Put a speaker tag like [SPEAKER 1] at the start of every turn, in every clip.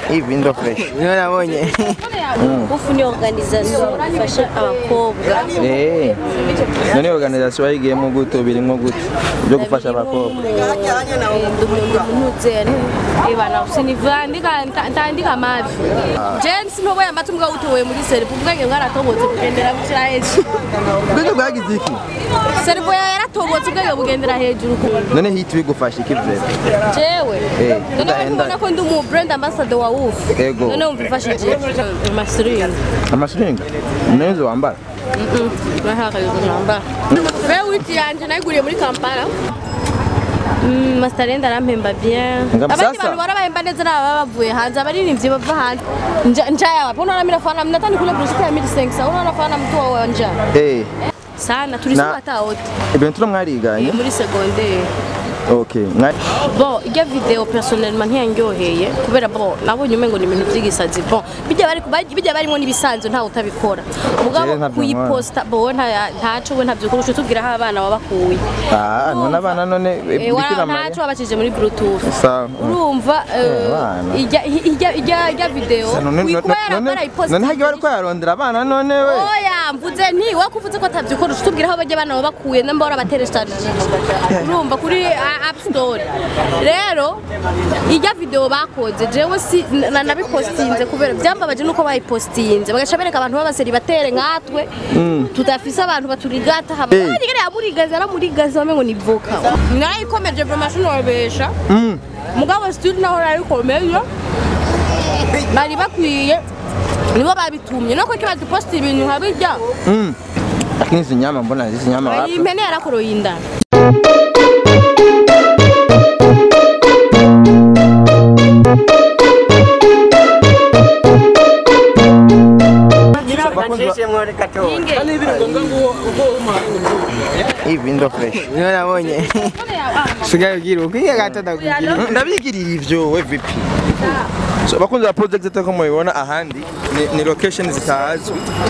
[SPEAKER 1] hivi ndo fresh niyo nabonye
[SPEAKER 2] ufu ni organisation ifasha abakobwa
[SPEAKER 1] Eh, none organisation bayigiyemo gute birimwo gute byo gufasha abakobwa
[SPEAKER 2] ibana usiniva ndandika mavi je sinoboye amata mbwa utowe muri serifu ubwenge bwaratobotse bugendera bushira hejuru
[SPEAKER 1] ubwenge bwagize iki
[SPEAKER 2] serifu yaratobotse ubwenge bugendera hejuru
[SPEAKER 1] none hit bigufasha iki vrema
[SPEAKER 2] jewe
[SPEAKER 1] Eh,
[SPEAKER 2] none
[SPEAKER 1] ndahenda.
[SPEAKER 2] ubona ko ndi umu brand ambassador wa ufu
[SPEAKER 1] Ego.
[SPEAKER 2] none wumva ifashije amasiringi
[SPEAKER 1] amasiringi neza wambara
[SPEAKER 2] Ve witi yanje nayiguriye muri Kampala Mm, Mastarenda arampemba bien
[SPEAKER 1] Ngam
[SPEAKER 2] abandi
[SPEAKER 1] sasa.
[SPEAKER 2] bantu barabahemba neza n'ababa bavuye hanze abaririmbyi bava hanze Nja- njaya wapi unaona mimi nafana mnatani kule brushita ya 1500 unaona nafana mtu wa wanja
[SPEAKER 1] eh
[SPEAKER 2] sana tulisoma
[SPEAKER 1] Na-
[SPEAKER 2] hata wote
[SPEAKER 1] ibintu turo mwariganye
[SPEAKER 2] muri secondaire
[SPEAKER 1] okay mwa
[SPEAKER 2] bon ijya video personnellement ntiyandyoheye kubera bon nabonye umengo ni ibintu by'igisazi bon bijya bari bijya barimo n'ibisanzwe ntawe utabikora mugabo
[SPEAKER 1] Jewe ntabyo
[SPEAKER 2] kuyiposta bo nta ntaco we ntabyo kurusha tubwira aho abana babakuye
[SPEAKER 1] ah none abana none
[SPEAKER 2] Eh,
[SPEAKER 1] bikira
[SPEAKER 2] wa-
[SPEAKER 1] mariya
[SPEAKER 2] ntaco babakije muri bluetooth
[SPEAKER 1] sawa
[SPEAKER 2] urumva eh,
[SPEAKER 1] abana.
[SPEAKER 2] ijya ijya ijya ijya video
[SPEAKER 1] Sa, none
[SPEAKER 2] kuba
[SPEAKER 1] none
[SPEAKER 2] yarakora iposta
[SPEAKER 1] none hagiye bariko yarondera abana none we
[SPEAKER 2] oya mvuze nti wakuvuze ko atavyo ukora tubwira aho bajya abana babakuye namba warabateresharije urumva kuri ah, app store rero ijya video bakoze jewe si na- nabipostinze kubera byambabaje nuko bayipostinze bagaca bereka abantu b'abaseri batere nkatwe tudafise abantu baturigata haba
[SPEAKER 1] Eh.
[SPEAKER 2] arigere yamurigaza aramurigaza bamengo ni voka narayikomeje vraiment sinobesha
[SPEAKER 1] Mm.
[SPEAKER 2] mugabo still naho narayikomeje bari bakwiye nibo babitumye nako kibaduposta ibintu nkabijya
[SPEAKER 1] Mm. lakini hizi nyama mbona hizi nyama
[SPEAKER 2] iyi
[SPEAKER 1] wapi
[SPEAKER 2] impene yarakoroye inda
[SPEAKER 1] hivi ndo fresh
[SPEAKER 3] niyo nabonye sigaye ugira ukwiye gato ndakugira
[SPEAKER 1] ndabigirira ivyo we vipi so bakunze ba project zitako mubibona ahandi ni, ni location zitazwi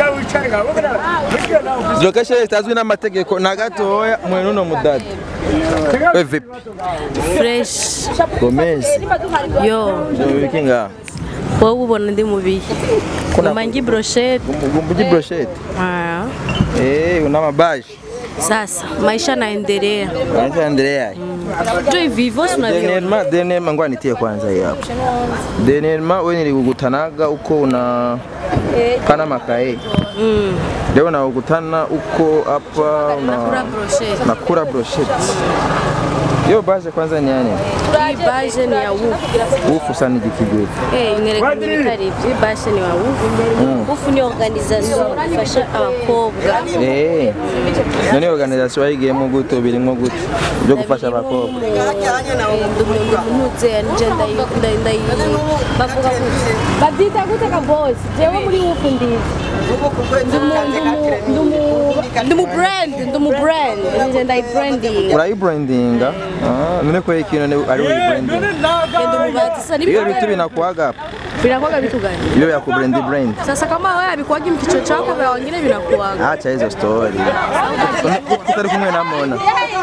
[SPEAKER 1] Izi location zitazwi n'amategeko na gatoya mwe nuno mudada we vipi
[SPEAKER 2] fresh
[SPEAKER 1] gomez
[SPEAKER 2] yo
[SPEAKER 1] biki ngaha
[SPEAKER 2] wowe ubona ndi mubihe umangi brochette
[SPEAKER 1] gumbuji brochette
[SPEAKER 2] Ah,
[SPEAKER 1] eh una mabaji
[SPEAKER 2] sasa maisha naendelea
[SPEAKER 1] Anaitwa Andrea
[SPEAKER 2] jo hivi hivyo si unaviona
[SPEAKER 1] Denelma Denelma ngoja nitie kwanza hii hapa Denelma wewe nilikukutanaga uko una kana makae
[SPEAKER 2] Mm,
[SPEAKER 1] leo nakukutana uko hapa
[SPEAKER 2] nakula
[SPEAKER 1] una
[SPEAKER 2] brochette
[SPEAKER 1] nakula brochette hiyo baje kwanza ni yani
[SPEAKER 2] hii baje ni ya ufu
[SPEAKER 1] ufu sana jikigwe
[SPEAKER 2] Eh, inereka ibintu bitari ibyo Hii baje ni ya ufu ufu ni organisation ifasha abakobwa
[SPEAKER 1] eh none organisation bayigiyemo gute birimwo gute byo gufasha abakobwa
[SPEAKER 2] ndumutse nje ndayi bavuga gute babyita gute ka boss jewe muri ufu ndizi ndumu brand ndumu brand nje ndayi branding
[SPEAKER 1] urayibrandinga ah none ko ikintu ni- ari uyibranding
[SPEAKER 2] ndumubatisa
[SPEAKER 1] hiyo vitu vinakuaga hapa
[SPEAKER 2] vinakuwaga vitu gani
[SPEAKER 1] hiyo ya kubrandi brand
[SPEAKER 2] sasa kama wewe abikuwaga mkicho chako vya wengine vinakuwaga
[SPEAKER 1] acha hizo story utari kumwe na mona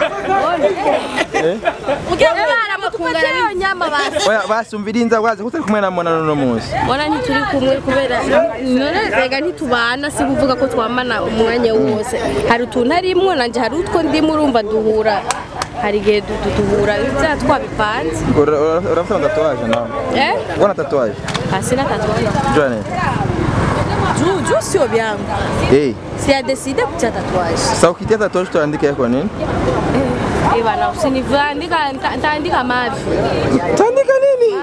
[SPEAKER 2] ukibara mutupatie hiyo nyama basi
[SPEAKER 1] oya basi umvirinza waze utari kumwe na mona nuno munsi
[SPEAKER 2] Mbona ntituri kumwe kubera none rega ntitubana si kuvuga ko twamana umwanya wose hari utuntu arimwo nanje hari utwo ndimo urumva duhura hari igihe du- du- duhura bya twabipanze
[SPEAKER 1] Ura- ura- urafite tatuwaje nawe
[SPEAKER 2] eh
[SPEAKER 1] ubona tatuwaje
[SPEAKER 2] hasi na tatuaje
[SPEAKER 1] jone
[SPEAKER 2] juu juu sio vyangu
[SPEAKER 1] eh
[SPEAKER 2] siyadeside kutia tatuaje
[SPEAKER 1] sasa ukitia tatuwaje utaandika yako nini
[SPEAKER 2] eh bana usinivaandika nta- ntaandika mavi
[SPEAKER 1] utaandika nini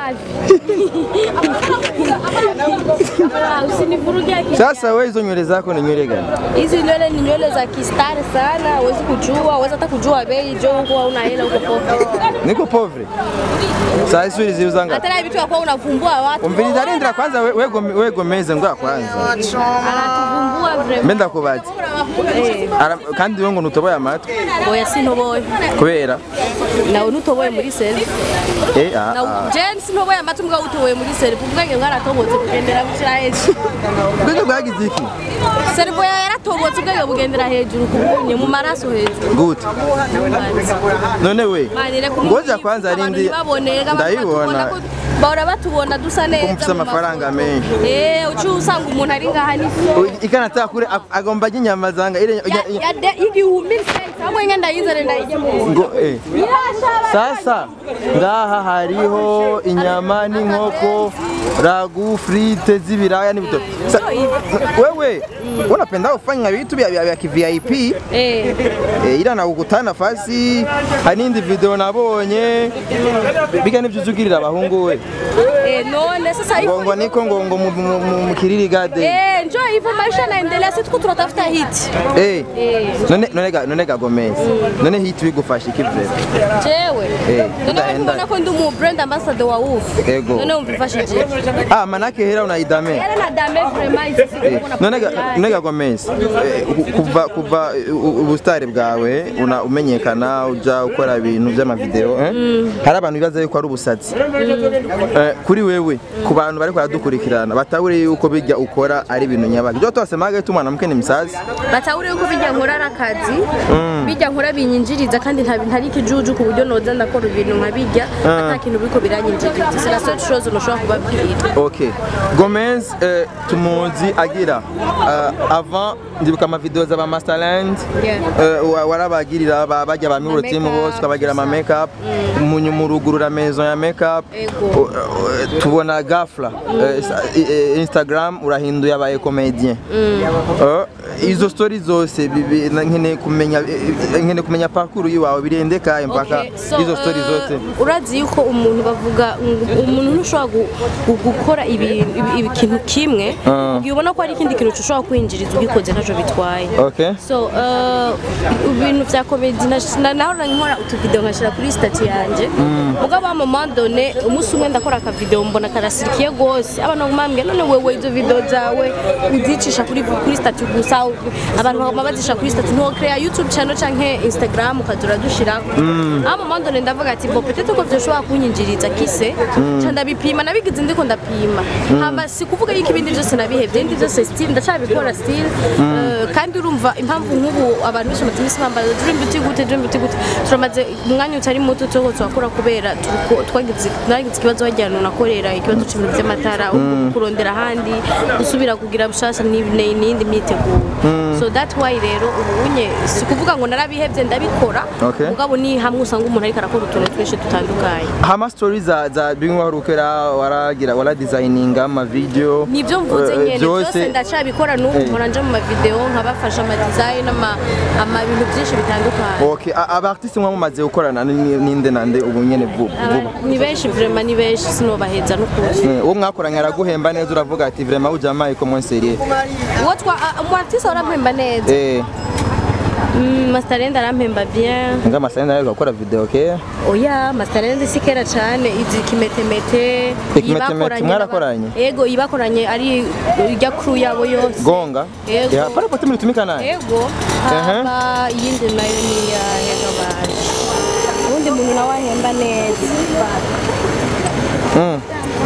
[SPEAKER 2] Ah, usinivurugie akili
[SPEAKER 1] sasa wewe hizo nywele zako ni nywele gani
[SPEAKER 2] hizi nywele ni nywele za kistari sana huwezi kujua huwezi hata kujua bei jo huko hauna hela uko popo
[SPEAKER 1] niko povre saa hizi uri ziuza ngapi
[SPEAKER 2] hata na vitu yakuwa unavumbua watu
[SPEAKER 1] umviriza rindira kwanza we- wego wego meze ngo kwanza
[SPEAKER 2] anatuvumbua vre
[SPEAKER 1] mbe ndakubaza Ara- kandi wewe ngo nutoboye amatwi
[SPEAKER 2] oya sintoboye
[SPEAKER 1] kubera
[SPEAKER 2] nawe ntutoboye muri selfie
[SPEAKER 1] eh ah, ah.
[SPEAKER 2] na je sintoboye amatwi mbwa utoboye muri selfie ubwenge bwaratobotse bugendera bushira hejuru
[SPEAKER 1] ubwenge bwagize iki
[SPEAKER 2] servo yawe yaratobotse ubwenge bugendera hejuru kubunye mu maraso hejuru
[SPEAKER 1] gute none we
[SPEAKER 2] Manire
[SPEAKER 1] ngoja kwanza rindi ndayibona
[SPEAKER 2] bahora batubona dusa neza
[SPEAKER 1] ko mufise
[SPEAKER 2] mu
[SPEAKER 1] amafaranga
[SPEAKER 2] mafoto.
[SPEAKER 1] menshi
[SPEAKER 2] Eh, uci usanga umuntu ari ngaha ni
[SPEAKER 1] ikanataka kure ag- agomba ajya inyama zanga ile
[SPEAKER 2] Ya- ya de- igihumbi sense hamwe ngenda yizere ndayijyemo
[SPEAKER 1] ngo eh sasa ngaha hariho inyama n'inkoko ragu frite z'ibiraya n'ibitoki Sa- wewe unapenda kufanya vitu vya vya vya VIP
[SPEAKER 2] eh
[SPEAKER 1] eh, ila na kukutana nafasi hari n'indi video nabonye biga nivyo uzugirira abahungu we
[SPEAKER 2] eh none sasa
[SPEAKER 1] ngo
[SPEAKER 2] hivyo
[SPEAKER 1] ngo niko ngo ngo mu- mu- mu- mu kiriri gade
[SPEAKER 2] eh njoo hivyo maisha yanaendelea sisi tuko tunatafuta hit
[SPEAKER 1] eh
[SPEAKER 2] eh
[SPEAKER 1] none none ga none ga Gomez none hit bigufasha iki vre
[SPEAKER 2] jewe
[SPEAKER 1] Eh,
[SPEAKER 2] none
[SPEAKER 1] enda-
[SPEAKER 2] wewe
[SPEAKER 1] enda.
[SPEAKER 2] mbona ko ndi mu brand ambassador wa Wolf
[SPEAKER 1] Ego.
[SPEAKER 2] none umvifashije
[SPEAKER 1] ah manake hera unaidame
[SPEAKER 2] yale na dame vraiment ici
[SPEAKER 1] Eh, none ga- none ga Gomez eh, ku- kuva kuva eh, u- ubustare bwawe una umenyekana uja ukora ibintu by'amavideo eh hari abantu bibaza yuko ari ubusazi Eh, kuri wewe ku bantu bari baradukurikirana batabure yuko bijya ukora ari ibintu nyabaki byo twasemaga tu mwanamke ni msazi
[SPEAKER 2] batahuri yuko bijya nkora ari akazi bijya nkora binyinjiriza kandi nta ntari ikijuju ku buryo noza ndakora ibintu nkabijya ata kintu biriko biranyinjiriza c'est la seule chose noshobora kubabwira
[SPEAKER 1] Ok. Gomez eh, tumuzi agira uh, avant ndibuka amavideo za ba Masterland
[SPEAKER 2] Yeah.
[SPEAKER 1] eh, wa- warabagirira ba- bajya ba Miro team
[SPEAKER 2] makeup,
[SPEAKER 1] bose ukabagira ama makeup munyu murugurura maison ya makeup
[SPEAKER 2] Ego.
[SPEAKER 1] Uh, uh, tubona gafla eh, sa- eh, Instagram urahinduye abaye comedian Eh, izo story zose bibi- na- nkeneye kumenya eh, nkeneye kumenya parcours yiwawe birendeka mpaka
[SPEAKER 2] Okay, so,
[SPEAKER 1] izo story
[SPEAKER 2] uh,
[SPEAKER 1] zose
[SPEAKER 2] urazi yuko umuntu bavuga ngo umuntu ntushobora gu- gu- gukora ibi- ibi- ibi- ikintu kimwe
[SPEAKER 1] Ah.
[SPEAKER 2] igihe ubona ko hari ikindi kintu ushobora kwinjiriza ugikoze ntacyo bitwaye
[SPEAKER 1] okay
[SPEAKER 2] so uh, ibintu vya komedi nahora nkora utuvideo nkashyira kuri stati yanjye mugabo wa mama done umunsi umwe ndakora akavideo mbona karasirikiye gose abantu bagumambwe none wewe izo video zawe uzicisha kuri kuri stati gusa abantu baguma bazisha kuri stati ntiwokreya youtube channel canke instagram ukaza uradushirako aho mama done ndavuga ati bo peut-être ko vyoshobora kunyinjiriza kise ca ndabipima nabigize ndiko ndapima hama si kuvuga yuko ibindi byose nabihevye ibindi byose still ndacabikora still Eh, kandi urumva impamvu nk'ubu abantu benshi bamaze iminsi bambaza dream beauty gute dream beauty gute turamaze umwanya utari muto tuko turakora kubera turiko- twagize nagize ikibazo hajyana nakorera ikibazo c'ibintu vy'amatara ubu kurondera ahandi gusubira kugira bushasha ni- ni- n'iyindi myiteguro so that why rero ubu unye si kuvuga ngo narabihevye ndabikora
[SPEAKER 1] Okay.
[SPEAKER 2] mugabo ni hamwe usanga umuntu ariko arakora utuntu twinshi dutandukanye
[SPEAKER 1] hama story za za bimwe warukera waragira wara designinga ama video
[SPEAKER 2] nibyo mvuze
[SPEAKER 1] eh,
[SPEAKER 2] nyene byose
[SPEAKER 1] byose
[SPEAKER 2] ndacabikora n'ubu
[SPEAKER 1] Eh.
[SPEAKER 2] mpora nja mu mavideo nkabafasha ama design ama ama bintu byinshi bitandukanye
[SPEAKER 1] okay a- aba artiste mwa mumaze gukorana ni- ninde nande ubu nyene vu-
[SPEAKER 2] Aba-
[SPEAKER 1] vuba
[SPEAKER 2] ni benshi vraiment ni benshi sinobaheza n'ukuri
[SPEAKER 1] Eh, uwo mwakoranye araguhemba neza uravuga ati vraiment ujamaye ko mon sérieux
[SPEAKER 2] uwo twa a- umu artiste arampemba neza
[SPEAKER 1] eh
[SPEAKER 2] Mm, Masterland arampemba bien
[SPEAKER 1] nga masenda nayo gukora video okay
[SPEAKER 2] oya Masterland si kera cane izi kimetemete
[SPEAKER 1] Ikimetemete,
[SPEAKER 2] ibakoranye
[SPEAKER 1] mwarakoranye?
[SPEAKER 2] n'aba- ego ibakoranye ari irya crew yabo yose
[SPEAKER 1] gonga
[SPEAKER 2] Yego.
[SPEAKER 1] ya pale pote mlitumika naye
[SPEAKER 2] ego haba iyindi nayo ni iya hegabaje uwundi muntu nawe ahemba neza
[SPEAKER 1] Mm.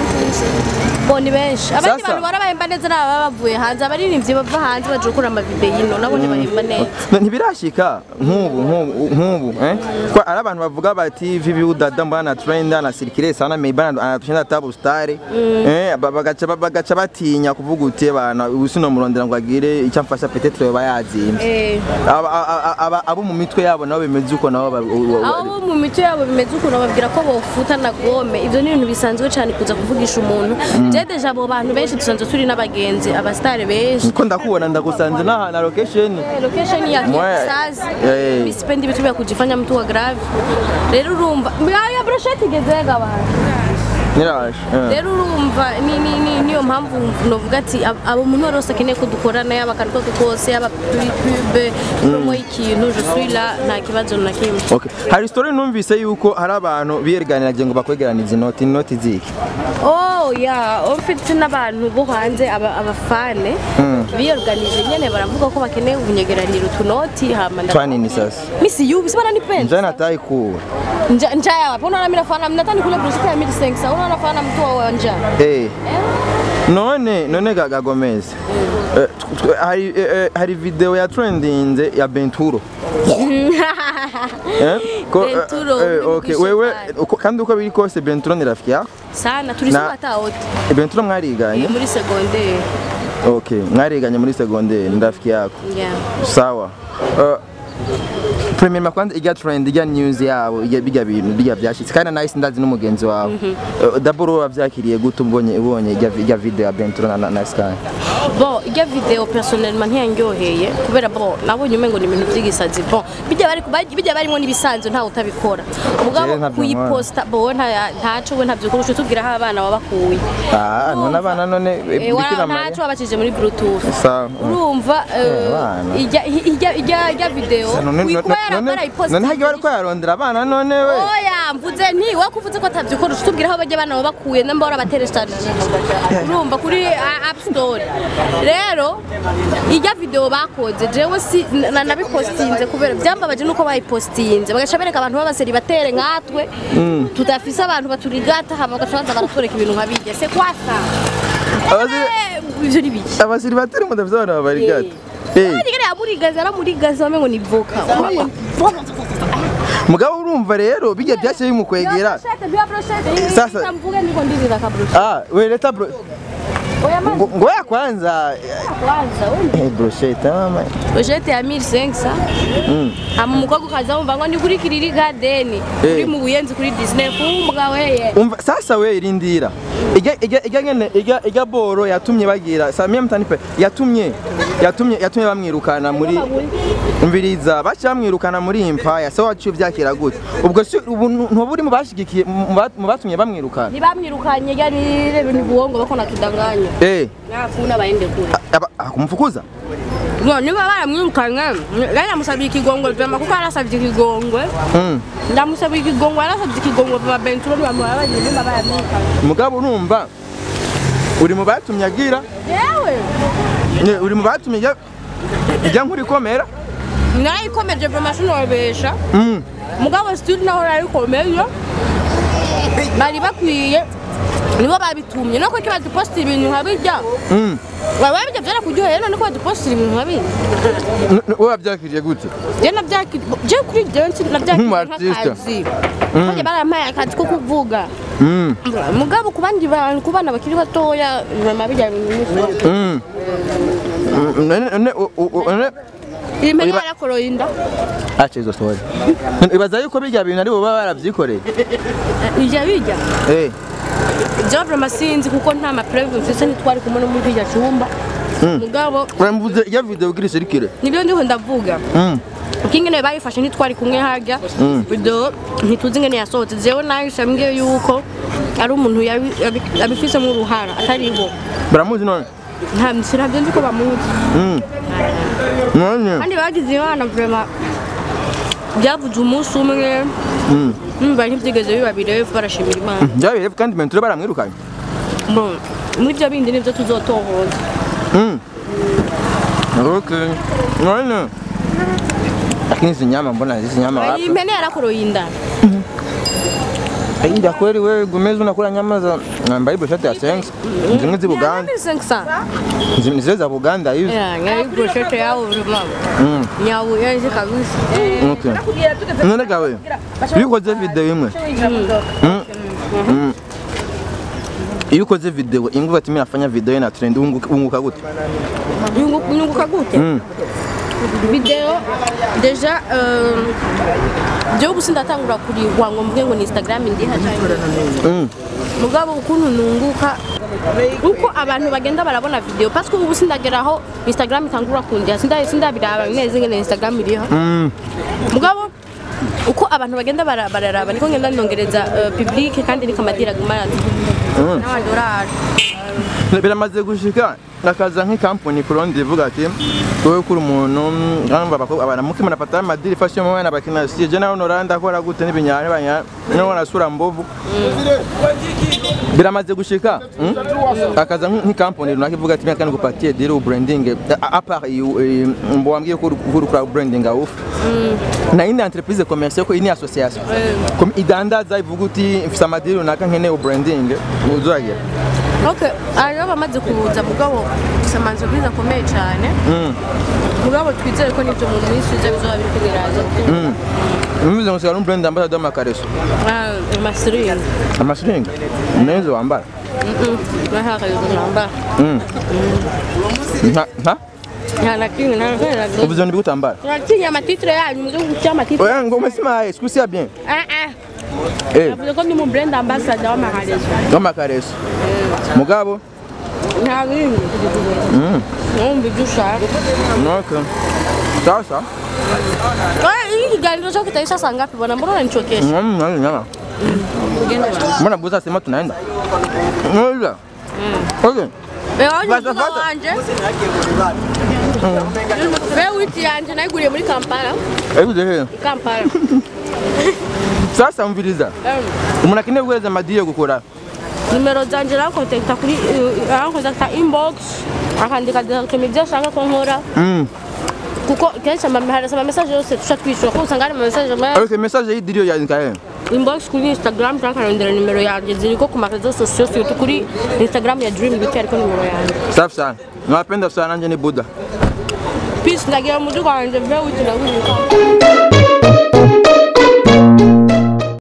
[SPEAKER 2] bo ni benshi abandi
[SPEAKER 1] Sasa-
[SPEAKER 2] bantu barabahemba neza ni ababa bavuye hanze abaririmbyi bava hanze baje gukora amavideo yino nabo ntibahemba neza
[SPEAKER 1] No, ntibirashika nk'ubu nk'ubu nk'ubu eh kwa ari abantu bavuga bati vivi udada mbana trend ana circuler sana me bana anatushinda tabu star eh ba- bagaca bagaca batinya kuvuga uti bana ubusino murondera ngo agire icyo amfasha peut-être yoba yazimye
[SPEAKER 2] Eh,
[SPEAKER 1] aba aba- aba abo mu mitwe yabo nabo bimeze uko nabo ba- u- u-
[SPEAKER 2] abo mu mico yabo bimeze ukuntu babwira ko bofuta na gome ibyo ni ibintu bisanzwe cyane kuza kuvugisha umuntu je deja abo bantu benshi dusanzwe turi n'abagenzi abasitari benshi
[SPEAKER 1] ko ndakubona ndagusanze n'aha na location
[SPEAKER 2] location ya
[SPEAKER 1] Mwe-
[SPEAKER 2] Kisazi
[SPEAKER 1] Eh.
[SPEAKER 2] mimi sipendi vitu vya kujifanya mtu wa grave rero urumva ya brosheti igezega abantu
[SPEAKER 1] niraje eh.
[SPEAKER 2] rero urumva ni- ni- ni- niyo mpamvu novuga ati ab- abo umuntu wese akeneye ko dukorana yaba akantu kose kose yaba kuri pube promo y'ikintu je suis là nta kibazo na kimwe
[SPEAKER 1] Okay. Hari story numvise yuko hari abantu biyeganiraje ngo bakwegeranize inoti inoti ziki
[SPEAKER 2] oh ya mfite n'abantu bo hanze aba- abafane biyorganije nyene baravuga ko bakeneye kunyegeranira utunoti hama nda-
[SPEAKER 1] twanini sasa
[SPEAKER 2] misi yubi sibana ni penzi
[SPEAKER 1] njana natai kuwa
[SPEAKER 2] Nja- njaa wapi unaona mimi nafana nataka nikule bruschetta ya 1500 unaona nafana mtu wa njaa
[SPEAKER 1] eh
[SPEAKER 2] eh
[SPEAKER 1] none none gaga Gomez Eh, tw- tw- hari eh, eh, hari video ya trendinze ya Benturo Eh? Ko- eh,
[SPEAKER 2] Benturo,
[SPEAKER 1] eh,
[SPEAKER 2] uri
[SPEAKER 1] okay
[SPEAKER 2] mwishe
[SPEAKER 1] wewe
[SPEAKER 2] cyane.
[SPEAKER 1] uko- kandi uko biri kose Benturo ni rafiki yako
[SPEAKER 2] sana turi
[SPEAKER 1] Na-
[SPEAKER 2] sawa hata wote
[SPEAKER 1] Eh, Benturo mwariganye
[SPEAKER 2] muri secondaire
[SPEAKER 1] okay mwariganye muri secondaire ni rafiki yako
[SPEAKER 2] yeah
[SPEAKER 1] sawa Uh, premierement kwanza ijya trend ijya news yabo ijya bijya bintu bijya byashitse kandi na nice ndazi n'umugenzi wawe Uh, d'abord wowe wavyakiriye gute ubonye ubonye ijya ijya video ya Benturo na, na, na Sky
[SPEAKER 2] bon ijya video personnellement ntiyandyoheye kubera bon nabonye umengo ni ibintu by'igisazi bon bijya bari bari- bijya barimo n'ibisanzwe ntawe utabikora
[SPEAKER 1] Jewe
[SPEAKER 2] mugabo
[SPEAKER 1] ntabyo
[SPEAKER 2] kuyiposta bon nta ntaco we ntabyo kurusha tubwira aho abana babakuye
[SPEAKER 1] ah none abana none eh,
[SPEAKER 2] Eh, wa-
[SPEAKER 1] Bikira
[SPEAKER 2] ntaco
[SPEAKER 1] Mariya
[SPEAKER 2] babakije muri bluetooth
[SPEAKER 1] sawa
[SPEAKER 2] urumva eh,
[SPEAKER 1] abana.
[SPEAKER 2] ijya ijya ijya ijya video
[SPEAKER 1] none
[SPEAKER 2] uyikuba
[SPEAKER 1] none none
[SPEAKER 2] yarayiposta
[SPEAKER 1] none hagiye bariko yarondera abana none we
[SPEAKER 2] oya mvuze nti we kuvuze ko atabyo ukora utubwira aho bajya abana babakuye namba warabaterestarije urumva kuri a- app store rero ijya video bakoze jewe si na- nabipostinze kubera byambabaje nuko bayipostinze bagaca bereka abantu b'abaseribatere nkatwe tudafise abantu baturigata hama bagaca baza baratwereka ibintu nka bijya se kwasa
[SPEAKER 1] Abasiri-
[SPEAKER 2] Eh, ivyo ni biki
[SPEAKER 1] abasiri batari mu davyo abana babarigata eh
[SPEAKER 2] Arigara yamurigaza aramurigaza wamengo ni voka wamengo ni voka
[SPEAKER 1] mugabo urumva rero bijya byashye bimukwegera Sasa-
[SPEAKER 2] sasa mvuge ndiko ndizira kabrush
[SPEAKER 1] ah we leta bro
[SPEAKER 2] oya man
[SPEAKER 1] ngo ngo ya kwanza
[SPEAKER 2] kwanza wewe
[SPEAKER 1] eh brochette mama
[SPEAKER 2] Ojete ya 1500
[SPEAKER 1] mm
[SPEAKER 2] ama umukobwa ukaza wumva ngo ni kuri kiriri garden
[SPEAKER 1] Eh.
[SPEAKER 2] uri mu buyenzi kuri Disney kumbwa weye
[SPEAKER 1] umva sasa we irindira ijya ijya ijya ngene ijya ijya boro yatumye bagira samia mtanipe yatumye yatumye yatumye bamwirukana muri umviriza bacha bamwirukana muri impaya so wacu vyakira gute ubwo si ubu ntuburi mu bashigikiye mu ba- mu batumye bamwirukana
[SPEAKER 2] ntibamwirukanye yani rebe ni buongo bako natudanganya
[SPEAKER 1] eh
[SPEAKER 2] nakuna baende kule
[SPEAKER 1] aba akumfukuza
[SPEAKER 2] no niba baramwirukanye yani amusabye ikigongwe vyama kuko arasabye ikigongwe
[SPEAKER 1] mm
[SPEAKER 2] ndamusabye ikigongwe arasabye ikigongwe vya benturo nibamuha bagiye nimba baramwirukanye
[SPEAKER 1] mugabo urumva uri mu batumye agira
[SPEAKER 2] yewe
[SPEAKER 1] ne- uri mu batumye ijya ijya nkuri komera
[SPEAKER 2] narayikomeje vyama sinobesha
[SPEAKER 1] mm
[SPEAKER 2] mugabo still naho narayikomeje bari bakwiye nibo babitumye no kuko baduposta ibintu nkabijya
[SPEAKER 1] mm
[SPEAKER 2] waba bijya byarakuryoheye none ko baduposta ibintu nkabijya
[SPEAKER 1] N- n- wowe wabyakiriye gute
[SPEAKER 2] je nabyakiriye je kuri je nabyakiriye
[SPEAKER 1] Nk'umu-artiste.
[SPEAKER 2] nk'akazi bajya barampaye akazi ko kuvuga
[SPEAKER 1] mm
[SPEAKER 2] mugabo ku bandi bantu ku bana bakiri batoya mama bijya ibintu
[SPEAKER 1] mm Mm, none none u- u- u- none
[SPEAKER 2] imenya
[SPEAKER 1] Oya, ba-
[SPEAKER 2] yarakoroye inda
[SPEAKER 1] acha izo story ibaza yuko bijya bintu ari bo baba baravyikoreye
[SPEAKER 2] ijya bijya
[SPEAKER 1] eh
[SPEAKER 2] je vraiment sinzi kuko nta mapreve mfise ntitwari kumwe no muri kijya cyumba mugabo
[SPEAKER 1] urambuze ijya video ugira isirikire
[SPEAKER 2] nibyo ndiho ndavuga
[SPEAKER 1] mm
[SPEAKER 2] ukingene bayifashe ntitwari kumwe harya video ntituzi ingene yasohotse jewe nahise mbwiye yuko ari umuntu yabi- yabi- yabifisemo uruhara atari bo
[SPEAKER 1] baramuzi none
[SPEAKER 2] nta sinabyo nzi ko bamuzi
[SPEAKER 1] mm none
[SPEAKER 2] kandi bagize imana vrema byavuze umunsi umwe
[SPEAKER 1] mm
[SPEAKER 2] numva ntibyigeze biba birefu barashimira imana
[SPEAKER 1] byabereye kandi menture baramwirukanye
[SPEAKER 2] Bon, muri ibyo bindi nibyo tuzotohoza
[SPEAKER 1] mm okay none lakini hizi nyama mbona hizi nyama
[SPEAKER 2] iyi
[SPEAKER 1] wapi
[SPEAKER 2] mpene yarakoroye inda
[SPEAKER 1] Inda kweli wewe gumezi unakula nyama za ambaye brochette ya sense zimwe zi Buganda zimwe zile za Buganda hizo
[SPEAKER 2] nyari broshete yawo vrema
[SPEAKER 1] mm
[SPEAKER 2] nyawo yanze kabisa
[SPEAKER 1] okay none gawe iyo ukoze video imwe Mm. Mm. iyo ukoze video inguva ati mimi nafanya video na trend unguka unguka gute
[SPEAKER 2] Nyungu- nyunguka gute
[SPEAKER 1] Mm.
[SPEAKER 2] video deja euh, jewe ubu sindatangura kurihwa ngo mvuge ngo ni instagram ndiha
[SPEAKER 1] Mm.
[SPEAKER 2] mugabo ukuntu nunguka uko abantu bagenda barabona video parce que ubu sindageraho instagram itangura kundiha sinda sindabiraba neza ingene instagram iriho
[SPEAKER 1] Mm.
[SPEAKER 2] mugabo uko abantu bagenda bara- bararaba niko ngenda ndongereza uh, public kandi niko amadira agumana
[SPEAKER 1] Mm.
[SPEAKER 2] n'amadolari
[SPEAKER 1] biramaze gushika akaza nk'ikampuni kurundi ivuga ati wowe kuri umuntu ngamba abakobwa baramuke mnapata madiri fashion mwana bakina sie je nawe noranda akora gute n'ibinyane banya no nasura mbovu biramaze gushika mm? akaza nk'ikampuni runaka ivuga ati mekani gupatie diri ubranding a part mbo wambwiye ko uri kuri branding awufu na indi entreprise commerciale ko ini association comme idandaza ivuga uti mfise amadiri runaka nkeneye ubranding uzagira
[SPEAKER 2] okay hariho abamaze kuza mugabo samanza bwiza akomeye cyane mugabo twizere ko n'ibyo mu minsi iza bizoba biri kubiraza
[SPEAKER 1] Mimi ngo sigara un brand ambassador w'amakareso
[SPEAKER 2] amasiringi
[SPEAKER 1] amasiringi neza wambara
[SPEAKER 2] nahakayizo nambara
[SPEAKER 1] nka nka
[SPEAKER 2] nta na kimwe nta na kimwe
[SPEAKER 1] uvuze ni gutambara
[SPEAKER 2] turatinya amatitire yanyu mu gihugu cy'amatitire
[SPEAKER 1] oya ngo umesema sikusia bien
[SPEAKER 2] ah ah
[SPEAKER 1] eh
[SPEAKER 2] navuze ko ndi mu brand ambassador w'amaharizo
[SPEAKER 1] w'amakareso mugabo
[SPEAKER 2] nta bindi numva ibyo ushaka
[SPEAKER 1] okay sasa
[SPEAKER 2] iyi kiganiro cyo kitaisha saa ngapi bwana mbona unanichokesha
[SPEAKER 1] Mm, mm, nyama mbona buza sema tunaenda Ngoja. okay
[SPEAKER 2] wewe wanje
[SPEAKER 1] Fata,
[SPEAKER 2] umutima
[SPEAKER 1] fata.
[SPEAKER 2] wanje wewe witi yanje nayiguriye muri kampala
[SPEAKER 1] hebu zehe
[SPEAKER 2] i kampala
[SPEAKER 1] sasa mviriza
[SPEAKER 2] Em,
[SPEAKER 1] umuntu akeneye guhereza amadiye gukora
[SPEAKER 2] nimero zanje arankontakita kuri arankontakita inbox akandika directement ibyo ashaka ko nkora
[SPEAKER 1] Mm.
[SPEAKER 2] kuko kenshi ama- harasa amamesaje yose tuca twishyura kuko usanga hari amamesaje menshi
[SPEAKER 1] okay message y'idiriyo yandika he
[SPEAKER 2] inbox kuri instagram cyangwa akarondera nimero yanjye ziriko ku marezo sosiyo surtout kuri instagram ya dream beauty ariko nimero yanjye
[SPEAKER 1] safi sana nawapenda sana nanje ni buda
[SPEAKER 2] peace ndagira umudugu wanjye mve witi ndagurika